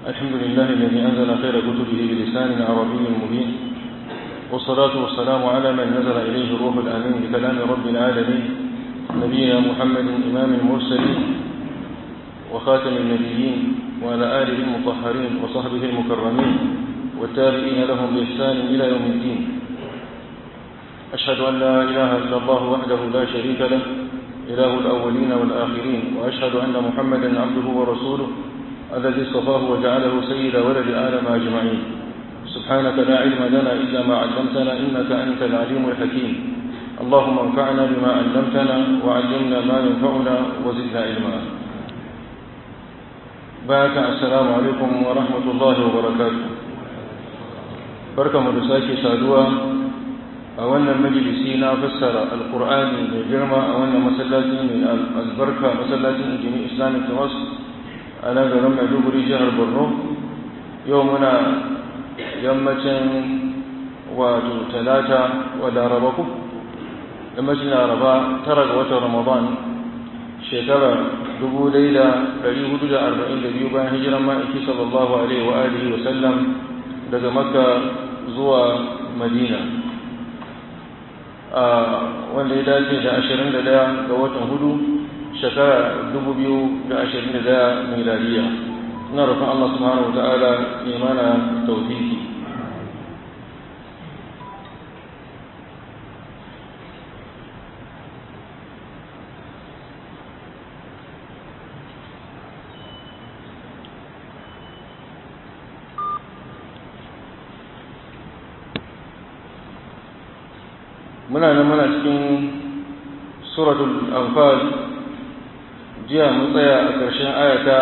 الحمد لله الذي أنزل خير كتبه بلسان عربي مبين والصلاة والسلام على من نزل إليه الروح الأمين بكلام رب العالمين نبينا محمد إمام المرسلين وخاتم النبيين وعلى آله المطهرين وصحبه المكرمين والتابعين لهم بإحسان إلى يوم الدين أشهد أن لا إله إلا الله وحده لا شريك له إله الأولين والآخرين وأشهد أن محمدا عبده ورسوله الذي اصطفاه وجعله سيد ولد آدم أجمعين سبحانك لا علم لنا إلا ما علمتنا إنك أنت العليم الحكيم اللهم انفعنا بما علمتنا وعلمنا ما ينفعنا وزدنا علما بارك السلام عليكم ورحمة الله وبركاته بركة مدساكي سادوا أولا مجلسي فسر القرآن من جرمى أولا مسلاتي من البركة مسلاتي من جميع إسلامي في مصر أنا قرم مدوبري جهر برنو يومنا yammacin wato talata wa larabaku yammacin laraba tara ga watan ramadan shekara 1442 bayan hijiran ma'aiki sallallahu alaihi wa alihi wa sallam daga makka zuwa madina wanda ya dace da 21 ga watan hudu shekara 2021 miladiya ina roƙon Allah subhanahu wa ta'ala ya mana tawfiki muna nan muna cikin suratul anfal jiya mun tsaya a ƙarshen ayata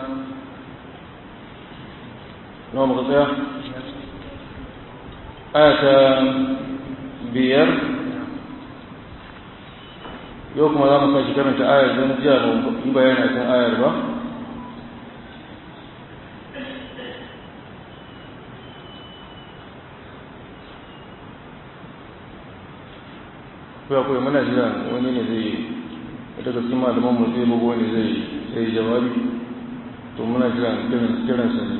nawa muka tsaya ayata biyar yau kuma za mu sake karanta ayar don jiya ba yi bayani a kan ayar ba kuwa kuwa muna jira wani ne zai daga cikin malaman mu zai bugu wani zai sai jawabi to muna jira kiransa ne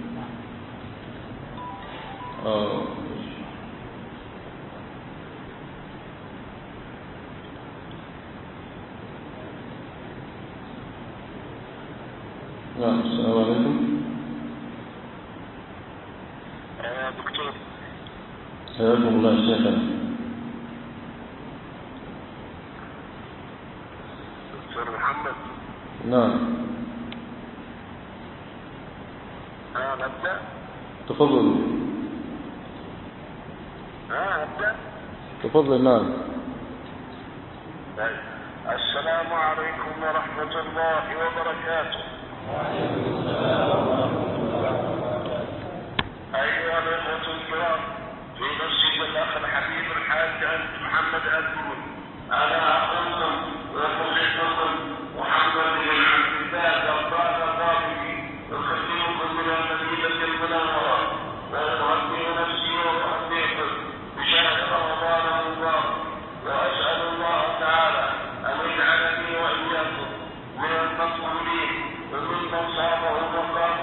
نعم السلام عليكم يا دكتور حياكم الله شيخنا دكتور محمد نعم ها نبدأ تفضل ها نبدأ تفضل نعم طيب. السلام عليكم ورحمة الله وبركاته أيها الأخوة الكرام في مسجد الأخ الحبيب الحاج أنت محمد أنتم أنا أخوكم ومحبكم محمد بن عبد الله ربان الرافعي أخبركم من المدينة المنورة وأهدي نفسي وأهديكم بشهر رمضان المبارك وأسأل الله تعالى أن يجعلني وإياكم من المقبولين وممن صامه وقام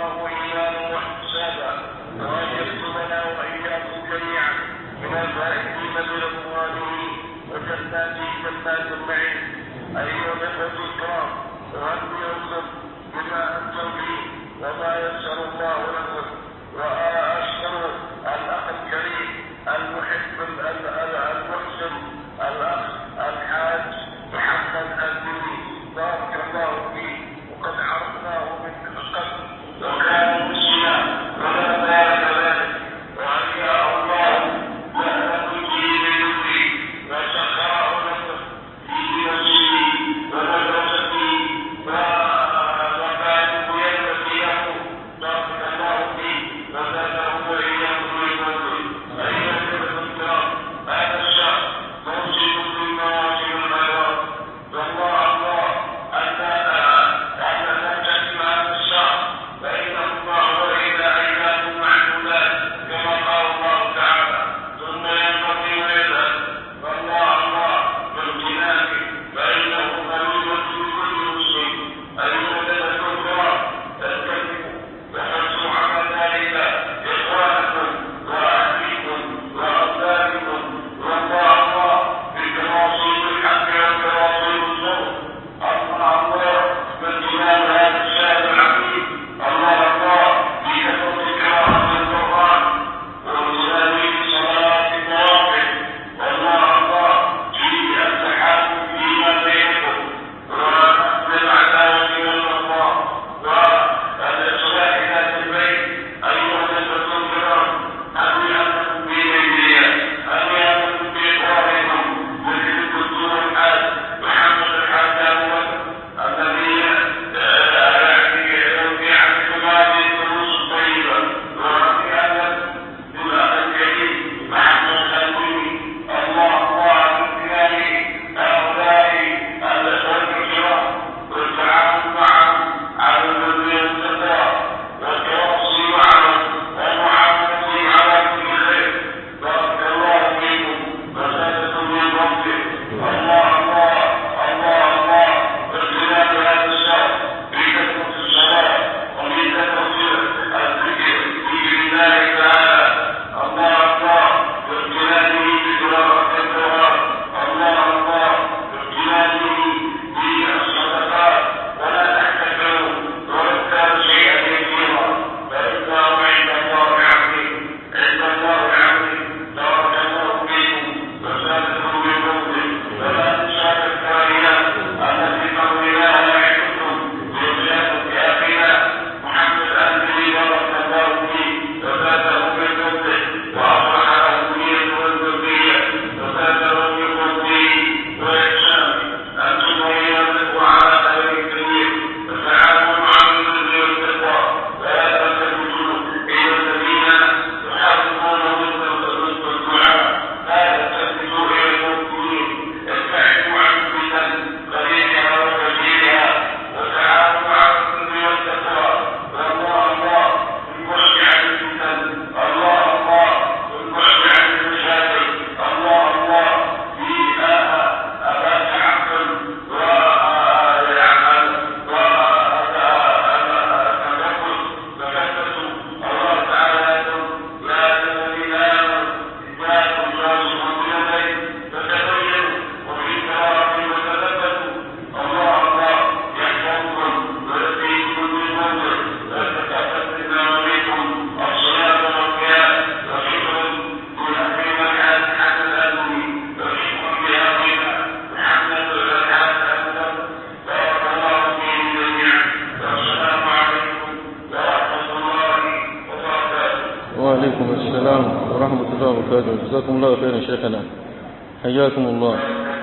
وعليكم السلام ورحمة الله وبركاته جزاكم الله خيرا شيخنا حياكم الله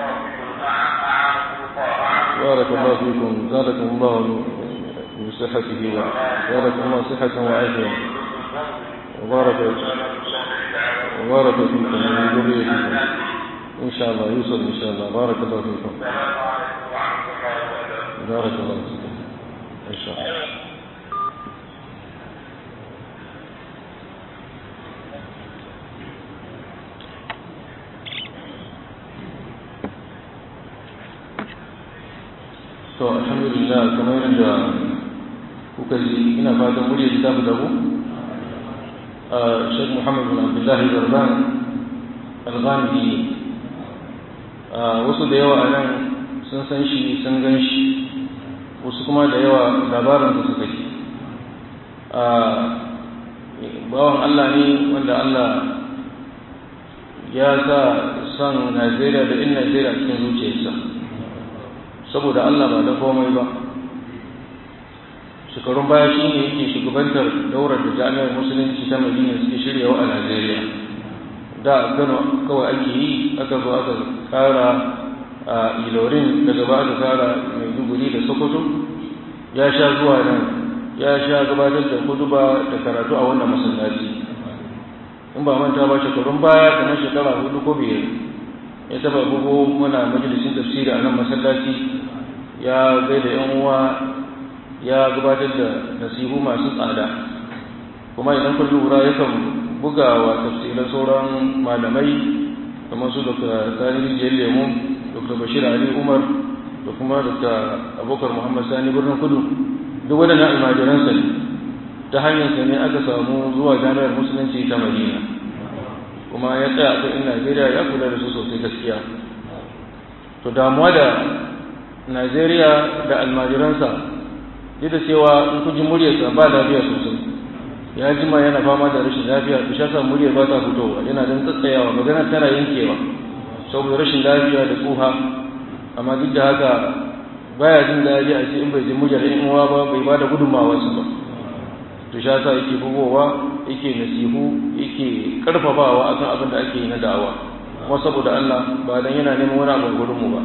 بارك الله فيكم زادكم الله من صحته وزادكم الله صحة وعافية وبارك وبارك فيكم ومن ذريتكم إن شاء الله يوصل إن شاء الله بارك الله فيكم بارك الله فيكم إن شاء الله to alhamdulillah kamar yadda kuka ji ina fatan murya ta fi dabu a shek muhammad bin abdullahi zarban alghamidi wasu da yawa a nan sun san shi sun gan shi wasu kuma da yawa labarin da suka ji bawan allah ne wanda allah ya sa son najeriya da in najeriya cikin zuciyarsa saboda Allah ba da komai ba shekarun baya shi ne yake shugabantar daular da jami'ar musulunci ta madina suke shiryawa a najeriya da kano kawai ake yi aka zo aka kara a ilorin daga ba aka kara maiduguri da sokoto ya sha zuwa nan ya sha gabatar da kuduba da karatu a wannan masallaci in ba manta ba shekarun baya kamar shekara hudu ko biyar ya taba bugu muna majalisin tafsiri a nan masallaci ya gaida yan uwa ya gabatar da nasihu masu tsada kuma idan kun lura yakan buga wa tafsirin sauran malamai kamar su dr sani rijiyar lemu dr bashir ali umar da kuma dr abokar muhammad sani birnin kudu duk waɗannan almajiransa ne ta hanyarsa ne aka samu zuwa jami'ar musulunci ta madina kuma ya tsaya a in Najeriya ya kula da su sosai gaskiya to damuwa da Najeriya da almajiransa duk da cewa in ku ji muryarsa ba lafiya sosai ya jima yana fama da rashin lafiya to shasa muryar ba ta fitowa yana dan tsatsayawa magana tana yankewa saboda rashin lafiya da tsuha amma duk da haka baya jin daɗi a ce in bai ji muryar in uwa ba bai ba da gudunmawarsa ba to sha sa yake bugowa yake nasihu yake karfafawa akan abin da ake yi na da'awa kuma saboda Allah ba dan yana neman wani abin gurin mu ba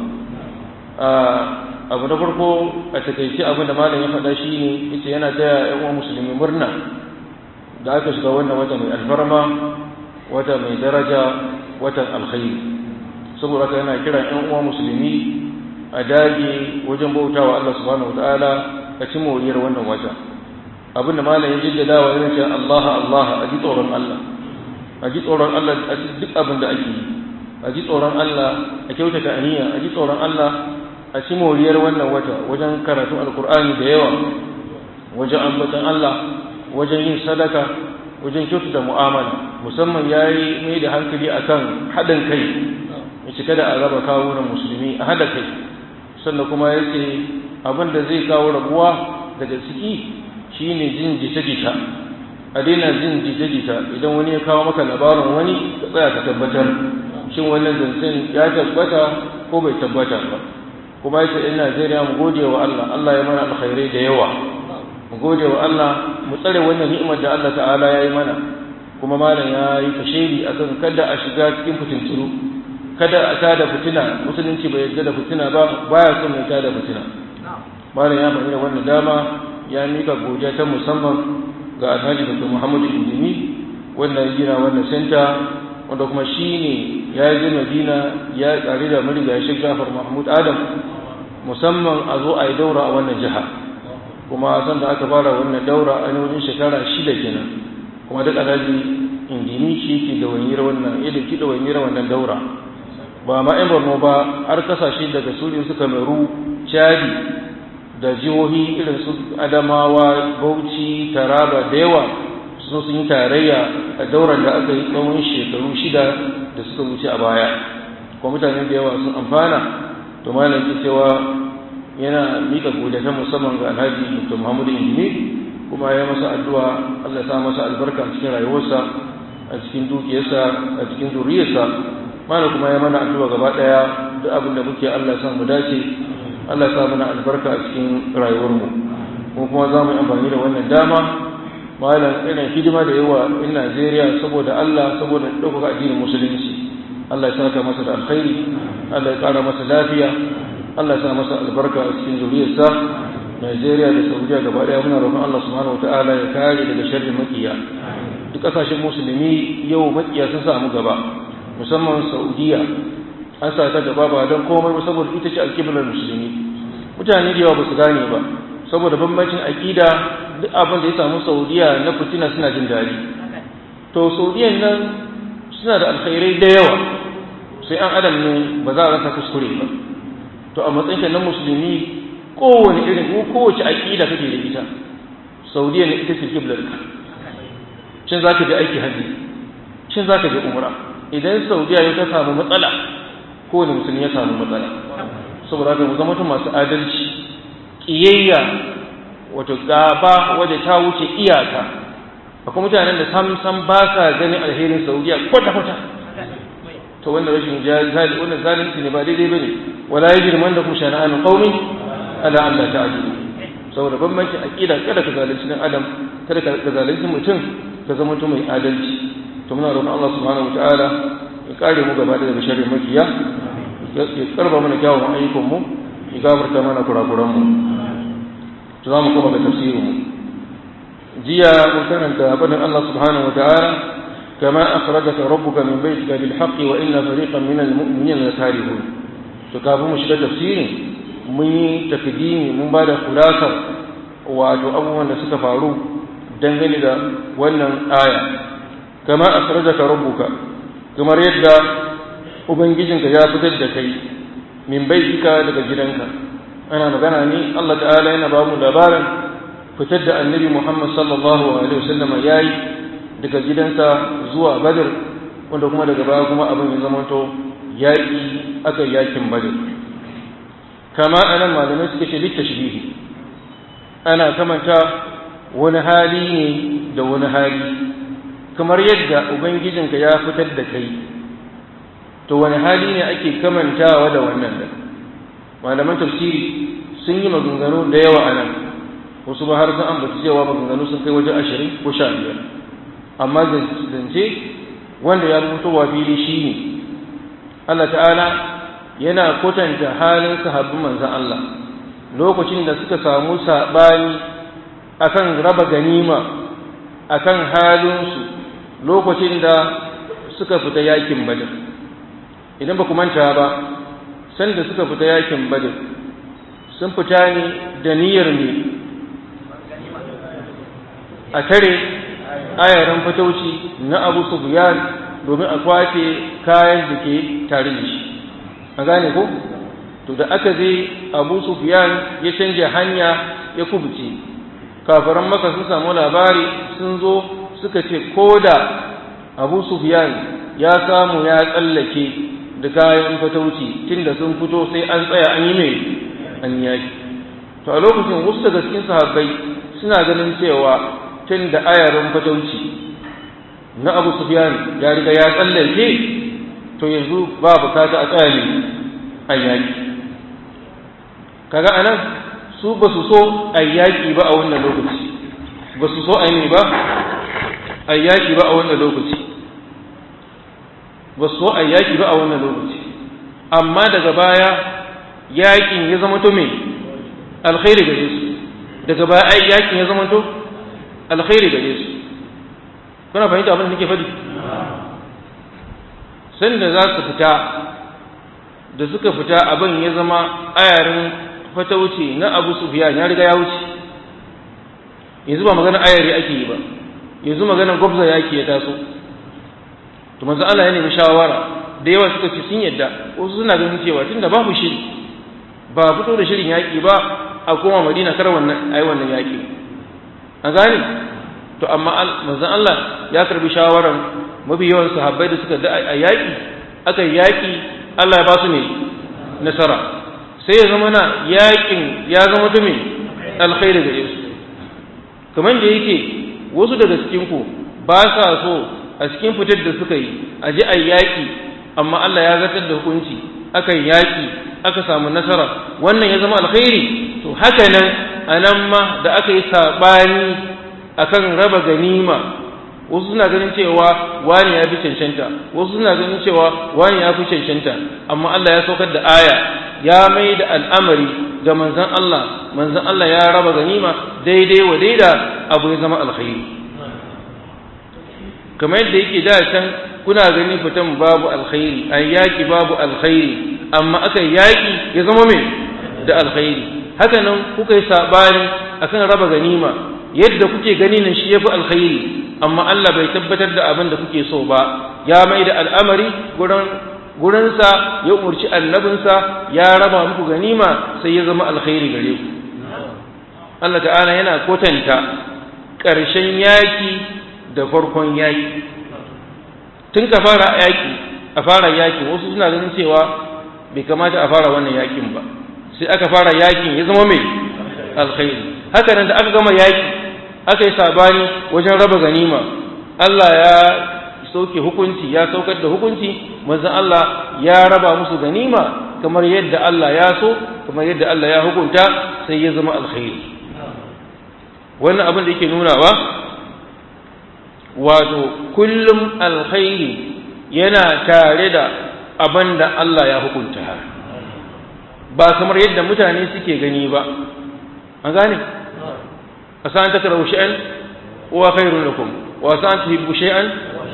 abu na farko a takaice abin da malam ya faɗa shine yace yana taya ƴan uwan musulmi murna da aka shiga wannan wata mai alfarma wata mai daraja watan alkhairi saboda haka yana kiran ƴan uwan musulmi a dage wajen bautawa Allah subhanahu wataala a ci moriyar wannan wata abinda malam ya jaddada wa yana cewa Allah Allah a ji tsoron Allah a ji tsoron Allah a duk abin da ake yi a ji tsoron Allah a kyautata aniya a ji tsoron Allah a ci moriyar wannan wata wajen karatun alkur'ani da yawa wajen ambatan Allah wajen yin sadaka wajen kyautata mu'amala musamman ya yi mai da hankali akan haɗin kai ya cika da araba kawunan musulmi a haɗa kai sannan kuma ya ce abin da zai kawo rabuwa daga ciki shi ne jin jita-jita a daina jin jita-jita idan wani ya kawo maka labarin wani ka tsaya ka tabbatar shin wannan zancen ya tabbata ko bai tabbata ba kuma yake in Najeriya mu gode wa Allah Allah ya mana alkhairai da yawa mu gode wa Allah mu tsare wannan ni'imar da Allah ta'ala ya yi mana kuma malam ya yi kashedi akan kada a shiga cikin fitinturu kada a tada fitina musulunci bai yarda da fitina ba baya son mai tada fitina malam ya bayyana wannan dama ya mika godiya ta musamman ga alhaji dr muhammadu indimi wanda ya gina wannan senta wanda kuma shi ne ya yi madina ya tsari da mariga shi jafar mahmud adam musamman a zo a yi daura a wannan jiha kuma san da aka fara wannan daura a wajen shekara shida kenan kuma duk alhaji indimi shi ke da wanyar wannan ya dauki da wanyar wannan daura ba ma yan borno ba har kasashe daga suriya suka meru chadi da jihohi irin su adamawa bauchi taraba da yawa sun sun yi tarayya a daular da aka yi tsawon shekaru shida da suka wuce a baya kuma mutane da yawa sun amfana to malam ke cewa yana mika godiya ta musamman ga alhaji dr muhammadu injini kuma ya masa addu'a allah ya sa masa albarka cikin rayuwarsa a cikin dukiyarsa a cikin zuriyarsa malam kuma ya mana addu'a gaba daya duk abin da muke allah ya sa mu dace Allah ya sa mana albarka a cikin rayuwarmu kuma kuma za mu yi amfani da wannan dama malam irin hidima da yawa in Najeriya saboda Allah saboda ɗaukaka addinin musulunci Allah ya saka masa da alkhairi Allah ya ƙara masa lafiya Allah ya sa masa albarka a cikin zuriyarsa Najeriya da Saudiya gaba ɗaya muna roƙon Allah subhanahu wataala ya kare daga sharrin makiya duk ƙasashen musulmi yau makiya sun samu gaba musamman Saudiya an sa ta gaba ba don komai ba saboda ita ce alƙiblar musulmi mutane da yawa ba su gane ba saboda bambancin aƙida duk abin da ya samu Saudiya na fitina suna jin daɗi to Saudiyan nan suna da alkhairai da yawa sai an adam ne ba za a rasa kuskure ba to a matsayinka na musulmi kowane irin ko kowace aƙida kake da ita saudiya ne ita ce kiblar ka shin za ka je aiki hajji shin za ka je umra idan saudiya ya ta samu matsala kowane musulmi ya samu matsala saboda haka mu zama masu adalci ƙiyayya wato gaba wadda ta wuce iyaka akwai mutanen da sam sam ba sa ganin alherin saudiya kwata kwata to wanda rashin zali wannan zalunci ne ba daidai bane wala yajriman da kuma shana'an qaumin ala an la ta'dilu saboda bambancin aqida kada ka zalunci dan adam kada ka zalunci mutum ka zama mutum mai adalci to muna roƙon Allah subhanahu wataala ya kare mu gaba daga sharrin makiya ya karba mana kyawun ayyukan mu ya gafarta mana kurakuran mu to za mu koma ga tafsirin mu jiya mun karanta fadin Allah subhanahu wataala كما أخرجك ربك من بيتك بالحق وإن فريقا من المؤمنين لكارهون تكافو مشكلة تفسير mun takdimi mun ba da kulasar wato abubuwan da suka faru dangane da wannan aya kama akhrajaka rabbuka kamar yadda ubangijinka ya fitar da kai min baitika daga gidanka ana magana ne Allah ta'ala yana ba mu labarin fitar da annabi Muhammad sallallahu alaihi wasallam yayi daga gidansa zuwa Badr wanda kuma daga baya kuma abin ya zamanto yaƙi aka yakin Badr kama anan malamai suka ce littashbihi ana kamanta wani hali ne da wani hali kamar yadda ubangijinka ya fitar da kai to wani hali ne ake kamantawa da wannan da malaman tafsiri sun yi maganganu da yawa a nan wasu ba har sun ambata cewa maganganu sun kai wajen ashirin ko sha biyar amma zance wanda ya rubuta wa fili shi ne Allah ta'ala yana kwatanta halin sahabbin manzan Allah lokacin da suka samu saɓani akan raba ganima akan halinsu lokacin da suka fita yakin badar idan ba ku manta ba sanda suka fita yakin badar sun fita ne da niyyar ne a tare ayaran fatauci na abu sufyan domin a kwace kayan da ke tare da shi a gane ko to da aka je abu sufyan ya canja hanya ya kubuce kafaran maka sun samu labari sun zo suka ce ko da abu sufyan ya samu ya tsallake da kayan fatauci tunda sun fito sai an tsaya an yi mai an yaki to a lokacin wasu daga cikin sahabbai suna ganin cewa tun da ayarin fatauci na abu sufyan ya riga ya tsallake to yanzu ba bukata a tsaya ne a yaki kaga anan su ba su so a yaki ba a wannan lokaci ba su so a yi ba a yaki ba a wannan lokaci ba su so a yaki ba a wannan lokaci amma daga baya yakin ya zama to me alkhairi gare su daga baya ai yakin ya zama to alkhairi gare su kuna fahimta abin da nake faɗi sanda za su fita da suka fita abin ya zama ayarin fata wuce na abu sufiyan ya riga ya wuce yanzu ba magana ayari ake yi ba yanzu magana gwabza yaki ya taso to manzo Allah ya nemi shawara da yawa suka ce sun yadda wasu suna ganin cewa tunda babu shiri ba fito da shirin yaki ba a koma Madina kar wannan ayi wannan yaki a gane to amma manzon Allah ya karbi shawaran mafi yawan sahabbai da suka da a yaki aka yaki Allah ya ba su ne nasara sai ya zama na yakin ya zama ta me alkhairi gare su kamar da yake wasu daga cikin ku ba sa so a cikin fitar da suka yi a ji a yaƙi amma Allah ya zartar da hukunci aka yi yaƙi aka samu nasara wannan ya zama alkhairi to haka nan a nan ma da aka yi saɓani akan raba ganima wasu suna ganin cewa wani ya fi cancanta wasu suna ganin cewa wani ya fi cancanta amma Allah ya saukar da aya ya mai da al'amari ga manzan Allah manzan Allah ya raba ganima daidai wa daida abu ya zama alkhairi kamar yadda yake da can kuna gani fitan babu alkhairi an yaki babu alkhairi amma aka yaki ya zama mai da alkhairi haka nan kuka yi sabani akan raba ganima yadda kuke gani nan shi yafi alkhairi amma Allah bai tabbatar da abin da kuke so ba ya mai da al'amari gurin gurinsa ya umarci annabinsa ya raba muku ganima sai ya zama alkhairi gare ku Allah ta'ala yana kwatanta ƙarshen yaki da farkon yaki tun ka fara yaki a fara yakin wasu suna ganin cewa bai kamata a fara wannan yakin ba sai aka fara yakin ya zama mai alkhairi haka nan da aka gama yaki aka yi sabani wajen raba ganima Allah ya sauke hukunci ya saukar da hukunci manzon Allah ya raba musu ganima kamar yadda Allah ya so kamar yadda Allah ya hukunta sai ya zama alkhairi wannan abin da yake nunawa wato kullum alkhairi yana tare da abin da Allah ya hukunta ba kamar yadda mutane suke gani ba an gane asan takrahu shay'an wa khairun lakum wa asan tuhibbu shay'an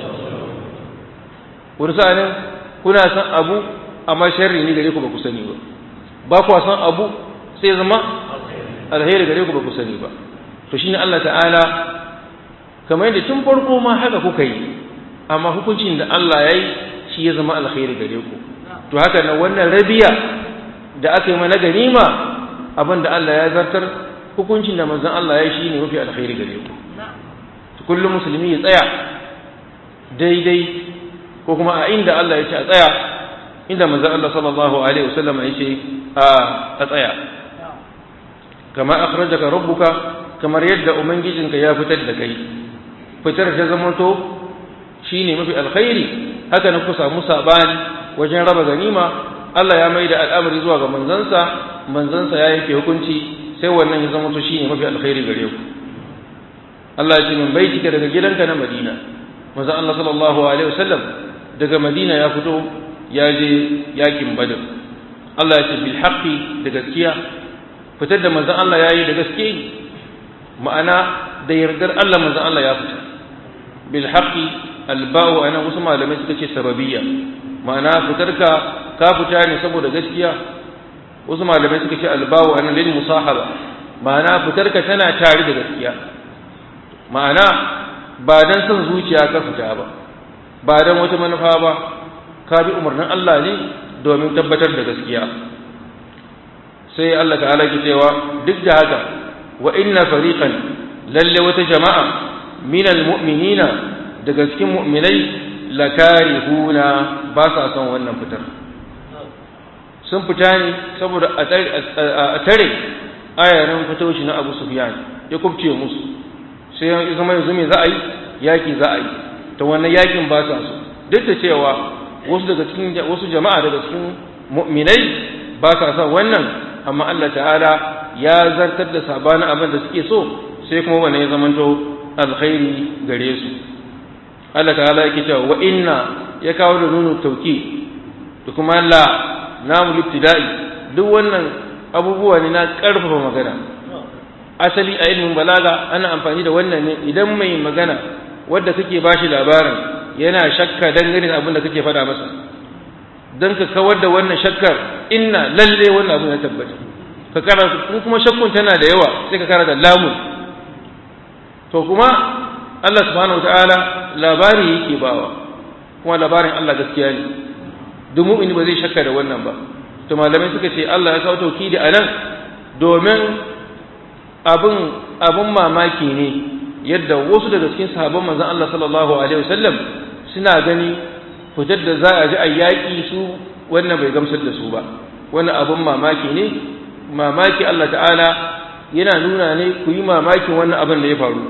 wani sa'anin kuna san abu amma sharri ne gare ku ba ku sani ba ba ku san abu sai zama alheri gare ku ba ku sani ba to shine Allah ta'ala kamar yadda tun farko ma haka kuka yi amma hukuncin da Allah ya yi shi ya zama alheri gare ku to haka na wannan rabiya da aka yi mana ganima abin da Allah ya zartar hukuncin da manzon Allah ya yi shi ne mafi alheri gare ku kullum musulmi ya tsaya daidai ko kuma a inda Allah ya ce a tsaya inda manzon Allah sallallahu alaihi wasallam ya ce a tsaya kama akhrajaka rabbuka kamar yadda ubangijinka ya fitar da kai fitar ta zamanto shine mafi alkhairi haka na ku samu sabani wajen raba ganima Allah ya mai da al'amari zuwa ga manzansa manzansa ya yanke hukunci sai wannan ya zamanto shine mafi alkhairi gare ku Allah ya ce min baitika daga gidanka na Madina manzon Allah sallallahu alaihi wasallam daga Madina ya fito ya je yakin Badr Allah ya ce bil haqqi da gaskiya fitar da manzon Allah yayi da gaske ma'ana da yardar Allah manzon Allah ya fita bil haqqi al ba'u ana wasu malamai suka ce sababiyya ma'ana fitarka ka fita ne saboda gaskiya wasu malamai suka ce al ba'u ana lil musahaba ma'ana fitarka tana tare da gaskiya ma'ana ba dan son zuciya ka fita ba ba dan wata manufa ba ka bi umarnin Allah ne domin tabbatar da gaskiya sai Allah ta'ala ke cewa duk da haka wa inna fariqan lalle wata jama'a minal mu'minina daga cikin mu'minai lakarihuna ba sa son wannan fitar sun fita ne saboda a tare ayarin fitoshi na Abu Sufyan ya kubce musu sai ya zama yanzu me za a yi yaki za a yi ta wannan yakin ba sa so duk da cewa wasu daga cikin wasu jama'a daga cikin mu'minai ba sa son wannan amma Allah ta'ala ya zartar da sabanin abin da suke so sai kuma wannan ya zamanto alkhairi gare su Allah ta'ala yake cewa wa inna ya kawo da nunu tauki da kuma la namu libtida'i duk wannan abubuwa ne na karfafa magana asali a ilmin balaga ana amfani da wannan ne idan mai magana wadda kake bashi labarin yana shakka dangane da abin da kake faɗa masa don ka kawar da wannan shakkar inna lalle wannan abin ya tabbata ka karanta in kuma shakkun tana da yawa sai ka karanta lamun to kuma Allah subhanahu wataala labari yake bawa kuma labarin Allah gaskiya ne duk mu'mini ba zai shakka da wannan ba to malamai suka ce Allah ya kawo tauhidi a nan domin abin abin mamaki ne yadda wasu daga cikin sahabban manzon Allah sallallahu alaihi wasallam suna gani fitar da za a ji a yaƙi su wannan bai gamsar da su ba wannan abin mamaki ne mamaki Allah ta'ala yana nuna ne ku yi mamakin wannan abin da ya faru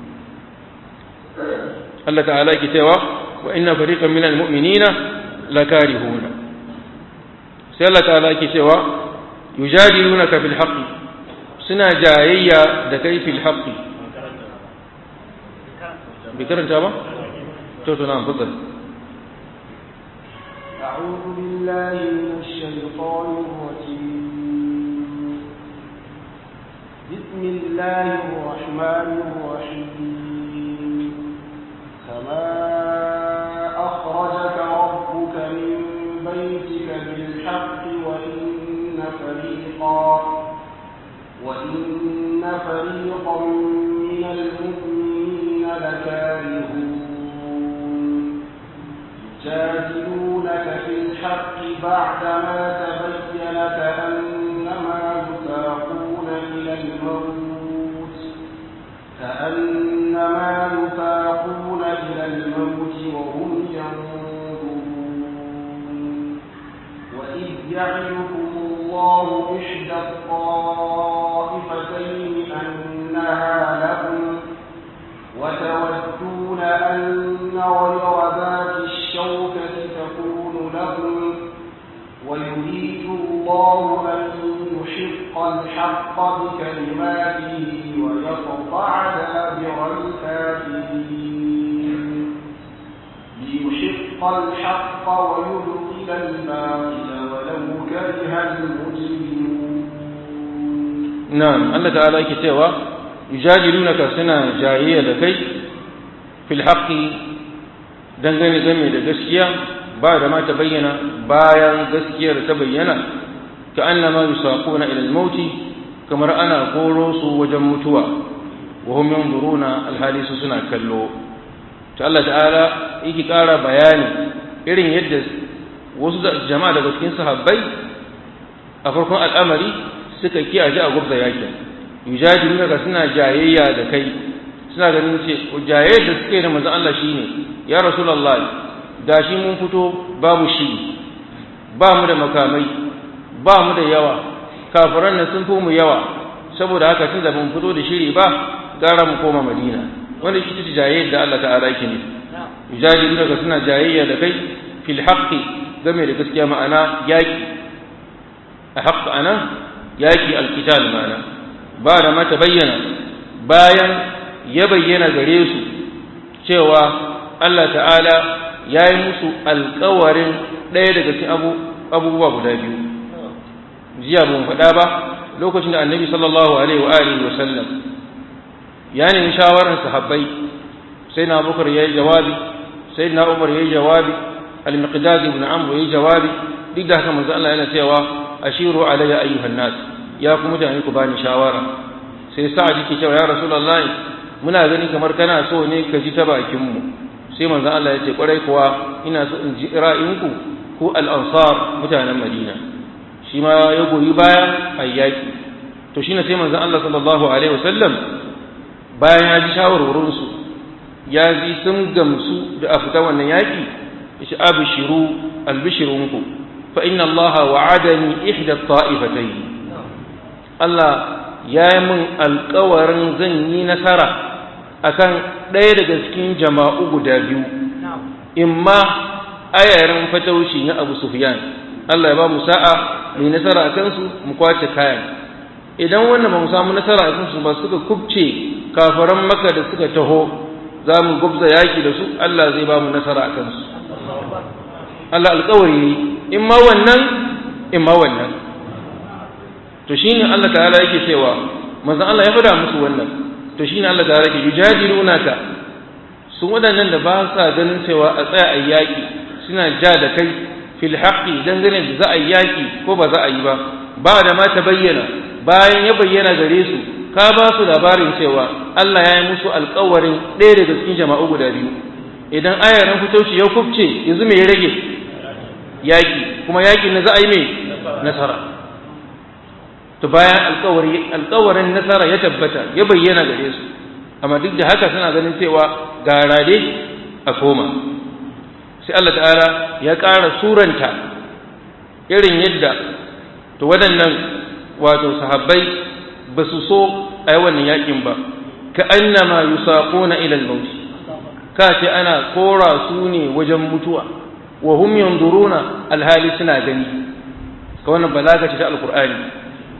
Allah ta'ala ke cewa wa inna fariqan minal mu'minina lakarihuna sai Allah ta'ala ke cewa yujadilunaka fil haqqi suna jayayya da kai fil haqqi bai karanta ba to to na fadal أعوذ بالله من الشيطان الرجيم بسم الله الرحمن الرحيم كما أخرجك ربك من بيتك بالحق وإن فريقا وإن فريقا من المؤمنين لكارهون يجادلونك في الحق بعدما تبين كأنما يساقون إلى الموت كأنما يساقون إلى الموت وهم ينظرون وإذ يعدكم الله إحدى الطائفتين أنها لكم وتودون أن غير ذات الشوكة تكون لكم ويريد الله أن يحق الحق بكلماته ويقطع دابر الكافرين ليحق الحق ويبطل الباطل ولو كره المجرمون na'am Allah ta'ala yake cewa yujadilunaka suna jayayya da kai fil haqqi dangane game da gaskiya ba da ma ta bayyana bayan gaskiyar ta bayyana ka annama yusaquna ila al-maut kamar ana koro su wajen mutuwa wa hum yanzuruna alhali su suna kallo to Allah ta'ala yake ƙara bayani irin yadda wasu jama'a daga cikin sahabbai a farkon al'amari suka kiyaye a gubza yakin yujadiluna ka suna jayayya da kai suna ganin ce jayayyar da suke da manzon Allah shine ya rasulullahi gashi mun fito babu shi ba mu da makamai ba mu da yawa kafiran nan sun fi mu yawa saboda haka tun da mun fito da shiri ba gara mu koma madina wanda ita ce jayayyar da Allah ta'ala yake ne yujadiluna ka suna jayayya da kai fil haqqi game da gaskiya ma'ana yaki a haƙƙa anan yaki alkital mana ba da mata bayyana bayan ya bayyana gare su cewa Allah ta'ala ya yi musu alkawarin ɗaya daga cikin abubuwa guda biyu jiya ban faɗa ba lokacin da annabi sallallahu alaihi wa alihi wa sallam ya nemi shawarar sahabbai sai na bukar ya yi jawabi sai na umar ya yi jawabi al-miqdad ibn amr ya yi jawabi duk da haka manzo Allah yana cewa ashiru alayya ayyuhan nas ya ku mutane ku bani shawara sai sa'ad yake cewa ya rasulullahi muna gani kamar kana so ne ka ji ta bakin mu sai manzon Allah ya ce kwarai kuwa ina so in ji ra'ayinku ku al-ansar mutanen Madina shi ma ya goyi baya ayyaki to shine sai manzon Allah sallallahu alaihi wasallam bayan ya ji shawarwarin su ya ji sun gamsu da a fita wannan yaki yace abshiru albishirunku fa inna Allah wa'adani ihda at-ta'ifatayn Allah ya yi min alkawarin zan yi nasara akan ɗaya daga cikin jama'u guda biyu imma ayarin fatauci na Abu Sufyan Allah ya ba mu sa'a mai nasara a kansu mu kwace kayan idan wannan ba mu samu nasara a kansu ba suka kubce kafaran maka da suka taho za mu gubza yaki da su Allah zai ba mu nasara a kansu Allah alkawari in ma wannan in ma wannan to shine Allah ta'ala yake cewa manzon Allah ya fada musu wannan to shine Allah ta'ala yake yujadilunaka su wadannan da ba sa ganin cewa a tsaya a yaki suna ja da kai fil haqqi dangane da za a yaki ko ba za a yi ba ba da ma ta bayyana bayan ya bayyana gare su ka ba su labarin cewa Allah ya yi musu alƙawarin ɗaya daga cikin jama'u guda biyu idan ayaran fitauci ya kubce yanzu me ya rage yaki kuma yakin na za a yi mai nasara to bayan alkawari alkawarin nasara ya tabbata ya bayyana gare su amma duk da haka suna ganin cewa gara dai a koma sai Allah ta'ala ya ƙara suranta irin yadda to waɗannan wato sahabbai ba su so a yi wannan yakin ba ka annama yusaquna ila al-maut ka ce ana kora su ne wajen mutuwa wa hum yanzuruna alhali suna gani ka wannan balaga ce ta alqur'ani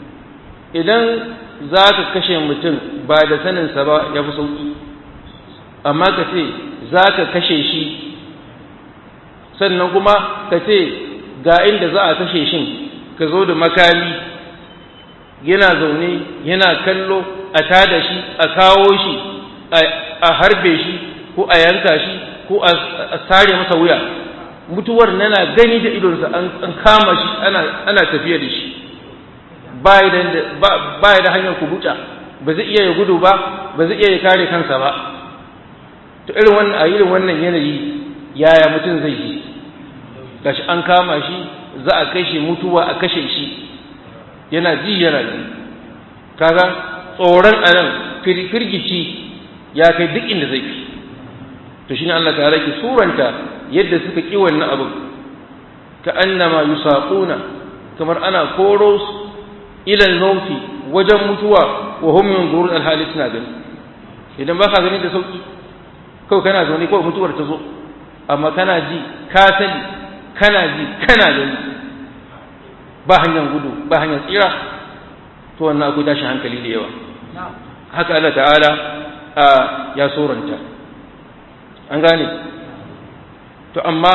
idan za ka kashe mutum ba da saninsa ba ya fi sauƙi amma ka ce za ka kashe shi sannan kuma ka ce ga inda za a kashe shin ka zo da makami yana zaune yana kallo a tada shi a kawo shi a harbe shi ko a yanka shi ko a sare masa wuya mutuwar nana gani da idonsa an kama shi ana tafiya da shi ba ya da hanyar kubuta ba zai iya ya gudu ba ba zai iya ya kare kansa ba to irin wannan a irin wannan yanayi yaya mutum zai yi gashi an kama shi za a kashe mutuwa a kashe shi yana ji yana ji kaga tsoron anan firgici ya kai duk inda zai fi to shine Allah ta rake suranta yadda suka ki wannan abu ka annama yusaquna kamar ana koro su ila al-mauti wajen mutuwa wa hum yanzurun al-hali suna gani idan ba ka gani da sauki kawai kana zaune kawai mutuwar ta zo amma kana ji ka sani kana ji kana gani ba hanyar gudu ba hanyar tsira to wannan akwai tashin hankali da yawa haka Allah ta'ala ya soranta an gane to amma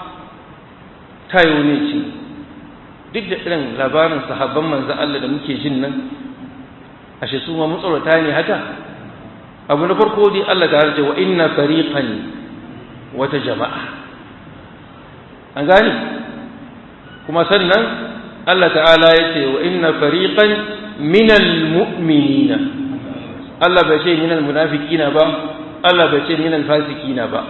tayo ne ce duk da irin labarin sahabban manzan Allah da muke jin nan ashe su ma matsorata ne haka abu na farko dai Allah ta ce wa inna fariqan wata jama'a an gane kuma sannan Allah ta'ala ya ce wa inna fariqan minal mu'minina Allah bai ce minal munafiqina ba Allah bai ce minal fasikina ba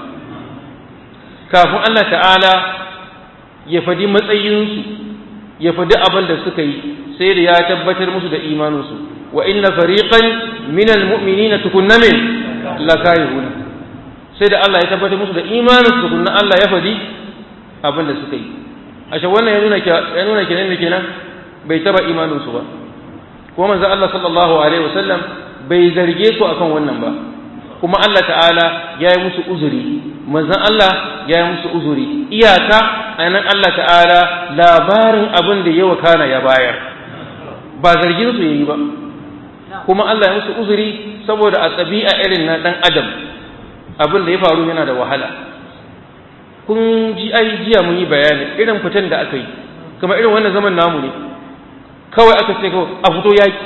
kafin Allah ta'ala ya fadi matsayinsu ya fadi abin da suka yi sai da ya tabbatar musu da imaninsu wa inna fariqan minal mu'minina tukunna min lakayuna sai da Allah ya tabbatar musu da imaninsu tukunna Allah ya fadi abin da suka yi ashe wannan ya nuna ya nuna kenan da kenan bai taba imaninsu ba kuma manzo Allah sallallahu alaihi wasallam bai zarge su akan wannan ba kuma Allah ta'ala ya yi musu uzuri manzon Allah ya yi musu uzuri iyaka anan Allah ta'ala labarin abin da yawa kana ya bayar ba zargin su yayi ba kuma Allah ya musu uzuri saboda a tsabi'a irin na dan adam abin da ya faru yana da wahala kun ji ai jiya mun yi bayani irin fitan da aka yi kamar irin wannan zaman namu ne kawai aka ce kawai a fito yaki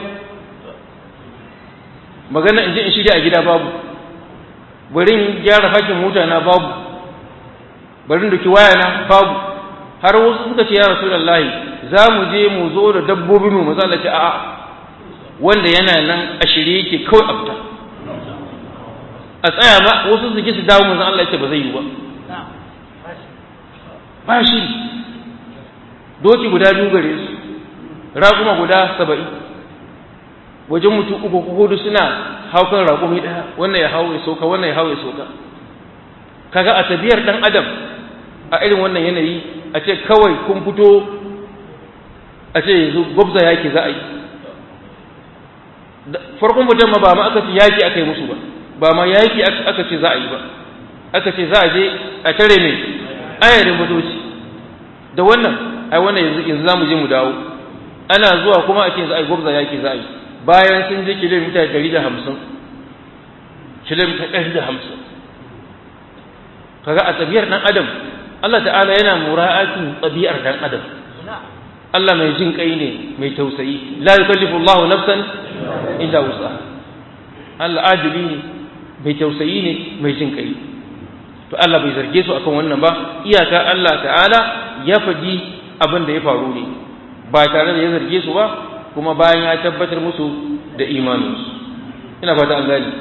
magana in je in shirya a gida babu bari in gyara fakin mota na babu bari in doki waya na babu har wasu suka ce ya rasulullahi za mu je mu zo da dabbobi mu maza Allah ce a'a wanda yana nan a shirye yake kawai a fita a tsaya ba wasu su ji su dawo manzon Allah ce ba zai yi ba ba shi doki guda biyu gare su raƙuma guda saba'in wajen mutum uku ko hudu suna haukan raƙumi ɗaya wannan ya hau ya soka wannan ya hau ya soka kaga a tabiyar ɗan adam a irin wannan yanayi a ce kawai kun fito a ce yanzu gwabza yaki za a yi farkon mutum ma ba ma aka ce yaki aka yi musu ba ba ma yaki aka ce za a yi ba aka ce za a je a tare mai ayarin motoci da wannan ai wannan yanzu yanzu za mu je mu dawo ana zuwa kuma a ce yanzu ai gwabza yaki za a yi bayan sun je kilomita ɗari da hamsin kilomita ɗari da hamsin kaga a tsabiyar ɗan adam Allah ta'ala yana mura'atin tsabiyar ɗan adam Allah mai jin kai ne mai tausayi la yukallifu Allahu nafsan illa wusa Allah adili ne mai tausayi ne mai jin kai to Allah bai zarge su akan wannan ba iyaka Allah ta'ala ya faɗi abin da ya faru ne ba tare da ya zarge su ba kuma bayan ya tabbatar musu da imaninsu ina fata an gani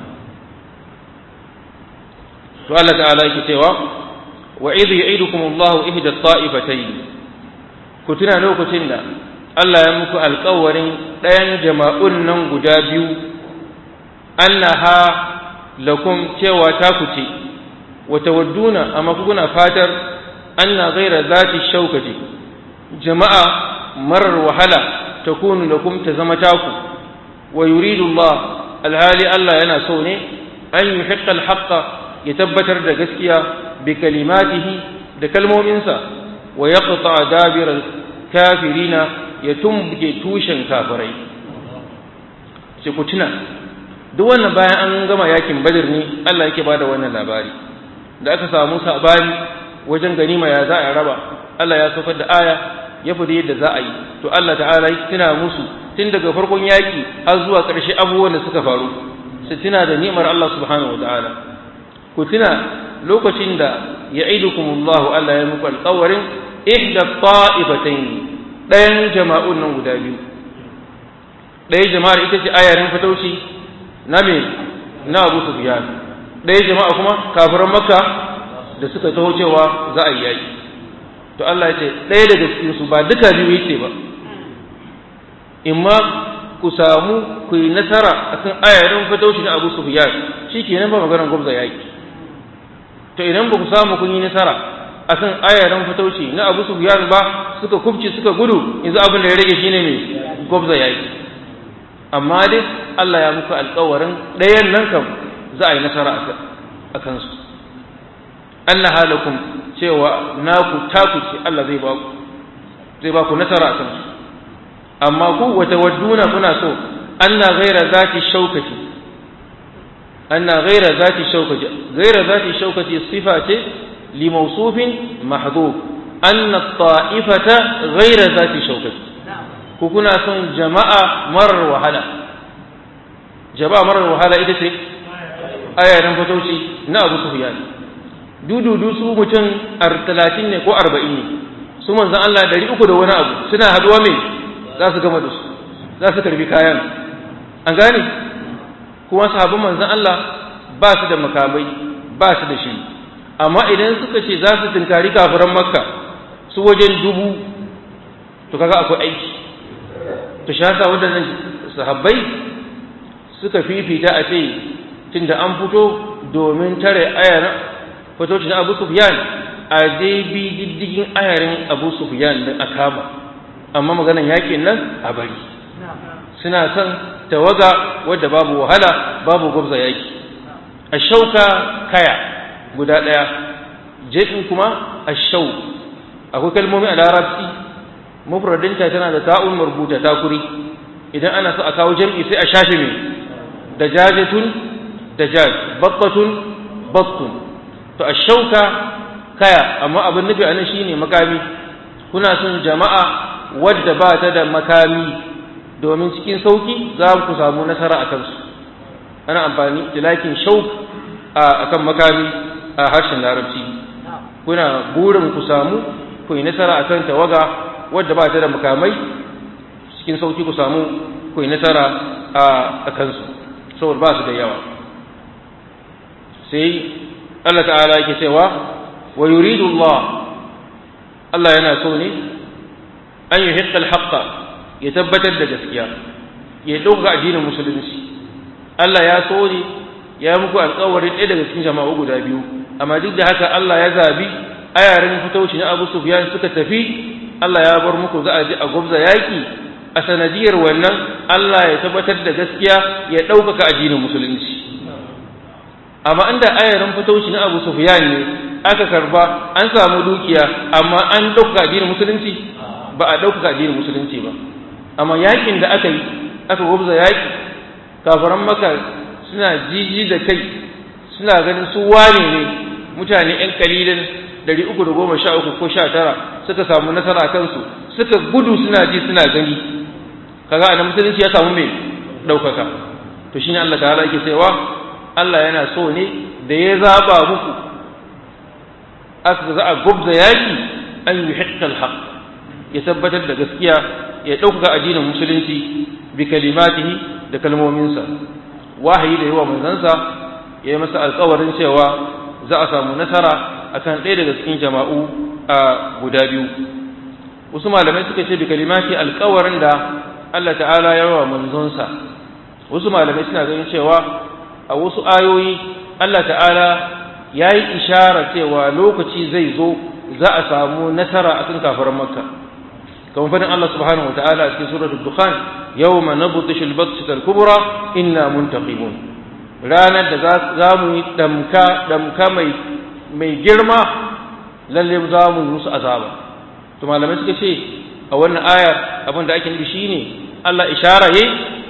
to Allah ta'ala yake cewa wa idh ya'idukum Allahu ihda at-ta'ifatayn ku tuna lokacin da Allah ya muku alƙawarin ɗayan jama'un nan guda biyu annaha lakum cewa ta ku ce wa tawadduna amma kuna fatar anna ghayra zati shaukati jama'a marar wahala takunu lakum ta zama taku wa yuridu Allah alhali Allah yana so ne an yuhiqqa alhaqqa ya tabbatar da gaskiya bi kalimatihi da kalmominsa wa yaqta dabira kafirina ya tumbuke tushen kafirai sai ku tuna duk wannan bayan an gama yakin badr ne Allah yake bada wannan labari da aka samu sabani wajen ganima ya za a raba Allah ya saukar da aya ya fadi yadda za a yi to Allah ta'ala ya tuna musu tun daga farkon yaki har zuwa ƙarshe abubuwan da suka faru su tuna da ni'imar Allah subhanahu wataala ku tuna lokacin da ya'idukumullahu Allah ya muku alƙawarin ihda ta'ifatayn ɗayan jama'un nan guda biyu ɗaya jama'ar ita ce ayarin fatauci na me na Abu Sufyan ɗaya jama'a kuma kafiran Makka da suka taho cewa za a yi yaki to Allah ya ce ɗaya daga cikin su ba duka biyu yace ba imma ku samu ku yi nasara akan ayarin fatauci na Abu Sufyan shikenan ba maganar gwabza yaki to idan ba ku samu kun yi nasara akan ayarin fatauci na Abu Sufyan ba suka kubce suka gudu yanzu abin da ya rage shine me gwabza yaki amma dai Allah ya muku alƙawarin ɗayan nan kam za a yi nasara a kansu Allah halakum cewa naku taku ce Allah zai ba ku zai ba ku nasara a kansu amma ku wata wadduna kuna so anna ghaira zati shaukati anna ghaira zati shaukati ghaira zati shaukati sifa ce li mawsufin mahdhuf anna ta'ifata ghaira zati shaukati ku kuna son jama'a marar wahala jama'a marar wahala ita ce ayarin fatauci na Abu Sufyan dududu su mutum talatin ne ko arba'in ne su manzan Allah dari uku da wani abu suna haduwa mai za su gama da su za su karbi kayan an gane kuma sahabban manzan Allah ba su da makamai ba su da shi amma idan suka ce za su tunkari kafiran makka su wajen dubu to kaga akwai aiki to shi haka waɗannan sahabbai suka fifita a ce tunda an fito domin tare ayar fitoci na Abu Sufyan a dai bi diddigin ayarin Abu Sufyan din a kama amma maganan yakin nan a bari suna son tawaga wadda babu wahala babu gwabza yaki a shauka kaya guda ɗaya jefin kuma a shau akwai kalmomi a larabci mufradinta tana da ta'un marbuta takuri idan ana so a kawo jam'i sai a shafe mai da jajatun da jaj battatun battun to a shauka kaya amma abin nufi a nan shine makami kuna son jama'a wadda ba ta da makami domin cikin sauki za ku samu nasara a kansu ana amfani tilakin shauk a kan makami a harshen larabci kuna burin ku samu ku yi nasara a kan tawaga wadda ba ta da makamai cikin sauki ku samu ku yi nasara a kansu saboda ba su da yawa sai Allah ta'ala yake cewa wa yuridu Allah Allah yana so ne an yi hikkal haƙƙa ya tabbatar da gaskiya ya ɗauka addinin musulunci Allah ya so ne ya muku alƙawarin ɗaya daga cikin jama'u guda biyu amma duk da haka Allah ya zabi ayarin fitauci na Abu Sufyan suka tafi Allah ya bar muku za a je a gwabza yaƙi a sanadiyar wannan Allah ya tabbatar da gaskiya ya ɗaukaka addinin musulunci amma inda ayarin fitauci na Abu Sufyan ne aka karba an samu dukiya amma an ɗaukaka addinin musulunci ba a ɗaukaka addinin musulunci ba amma yakin da aka yi aka gwabza yaki kafaran maka suna jiji da kai suna ganin su wane ne mutane ‘yan kalilin dari uku da goma sha uku ko sha tara suka samu nasara kansu suka gudu suna ji suna gani kaga a musulunci ya samu mai ɗaukaka to shine Allah ta'ala yake cewa Allah yana so ne da ya zaba muku aka za a gubza yaki an yi hikkal haq ya tabbatar da gaskiya ya ɗaukaka addinin musulunci bi kalimatihi da kalmominsa wahayi da yawa manzansa ya yi masa alkawarin cewa za a samu nasara akan ɗaya daga cikin jama'u a guda biyu wasu malamai suka ce bi kalimati alkawarin da Allah ta'ala ya rawa manzonsa wasu malamai suna ganin cewa a wasu ayoyi Allah ta'ala ya yi ishara cewa lokaci zai zo za a samu nasara akan kafaran makka kamar fadin Allah subhanahu wa ta'ala a cikin suratul dukhan yawma nabtishu al-batsata al-kubra inna muntaqimun ranar da za mu yi damka damka mai mai girma lalle za mu yi musu azaba to malamai suka ce a wannan ayar abin da ake nufi shine Allah ishara yayi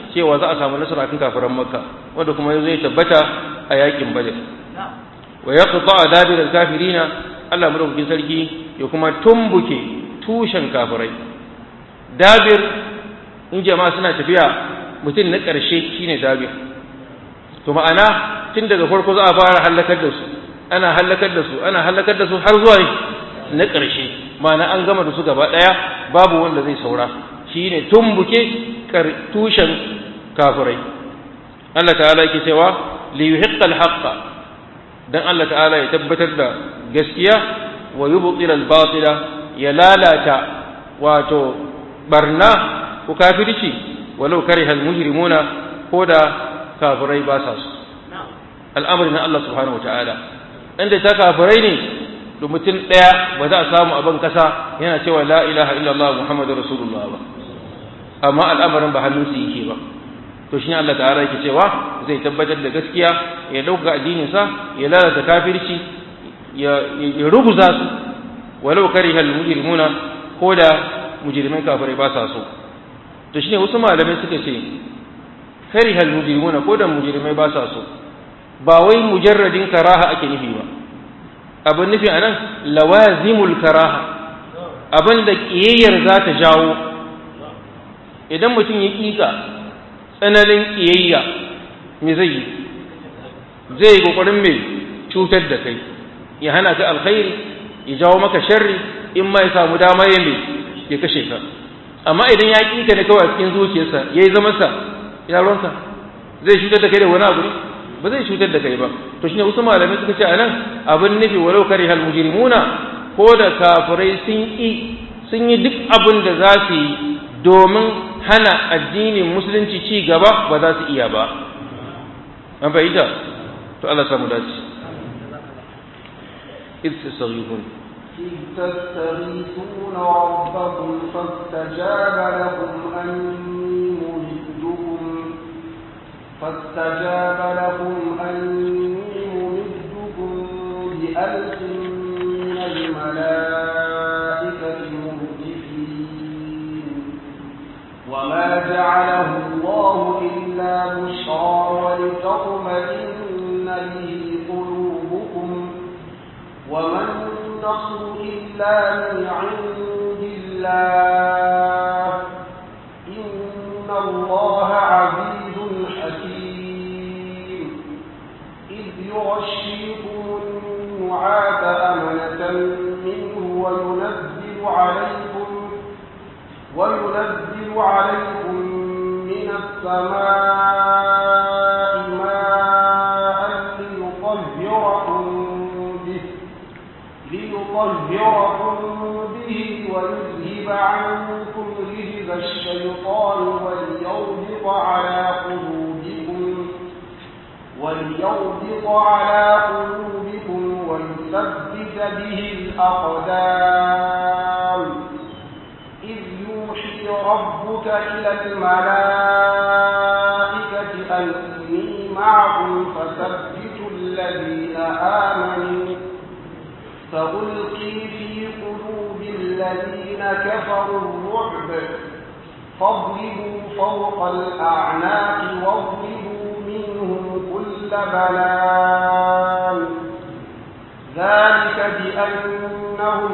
cewa za a samu nasara kan kafiran makka wanda kuma zai tabbata a yakin badr wa yaqta dabir al-kafirina Allah madaukakin sarki ya kuma tumbuke tushen kafirai dabir in jama'a suna tafiya mutum na ƙarshe shine dabir to ma'ana tun daga farko za a fara halakar da su ana halakar da su ana halakar da su har zuwa na ƙarshe ma'ana an gama da su gaba ɗaya babu wanda zai saura shine tumbuke tushen kafirai Allah ta'ala yake cewa li yuhiqqa al-haqqa dan Allah ta'ala ya tabbatar da gaskiya wa yubtila al-batila ya lalata wato barna ko kafirci walau kariha al-mujrimuna ko da kafirai ba sa su al'amari na Allah subhanahu wataala inda ta kafirai ne da mutum ɗaya ba za a samu abin kasa yana cewa la ilaha illallah muhammadu rasulullah ba amma al'amarin ba hannunsu yake ba to shi Allah ta'ala yake cewa zai tabbatar da gaskiya ya dauka addininsa ya lalata kafirci ya ruguza su walau karihal mujrimuna ko da mujrimai kafirai ba sa so to shine wasu malamai suka ce karihal mujrimuna ko da mujrimai ba sa so ba wai mujarradin karaha ake nufi ba abin nufi anan lawazimul karaha abin da kiyayyar za ta jawo idan mutum ya kika tsananin kiyayya me zai yi zai yi kokarin mai cutar da kai ya hana ka alkhairi ya jawo maka sharri in ma ya samu dama ya mai ya kashe ka amma idan ya kika ne kawai a cikin zuciyarsa ya yi zamansa ya ruwansa zai cutar da kai da wani abu ne ba zai cutar da kai ba to shine wasu malamai suka ce anan abin nufi walau kare hal mujrimuna ko da kafirai sun yi sun yi duk abin da za su yi domin hana addinin musulunci ci gaba ba za su iya ba an fahimta to Allah samu dace إذ تستغيثون إذ تستغيثون ربكم فاستجاب لكم أني ممدكم فاستجاب لكم أني ممدكم بألف من الملائكة مردفين وما جعله الله إلا بشرى ولتطمئن به قلوبكم وما النصر إلا من عند الله إن الله عزيز حكيم إذ يغشيكم النعاس أمنة منه وينزل عليكم وينزل عليكم من السماء ماء ليطهركم به ليطهركم به ويذهب عنكم رجز الشيطان وليربط على قلوبكم وليربط على قلوبكم ويثبت به الأقدام إذ يوحي ربك إلى الملائكة أني معكم فثبتوا الذين آمنوا فألقي في قلوب الذين كفروا الرعب فاضربوا فوق الأعناق واضربوا منهم كل بنان ذلك بأنهم